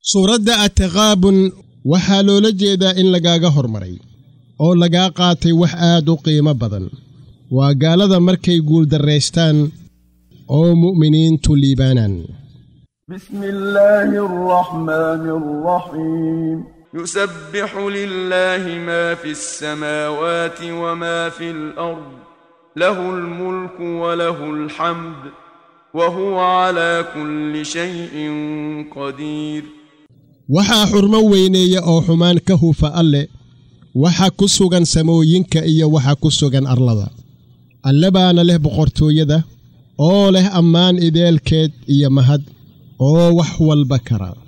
suuradda ataqaabun waxaa loola jeedaa in lagaaga hormaray oo lagaa qaatay wax aad u qiimo badan waa gaalada markay guuldarraystaan oo mu'miniintu liibaanaan بسم الله الرحمن الرحيم يسبح لله ما في السماوات وما في الارض له الملك وله الحمد وهو على كل شيء قدير waxaa xurmo weyneeya oo xumaan ka hufa alle waxa ku sugan samooyinka iyo waxa ku sugan arlada alle baana leh boqortooyada oo leh ammaan ideelkeed iyo mahad oo wax walba kara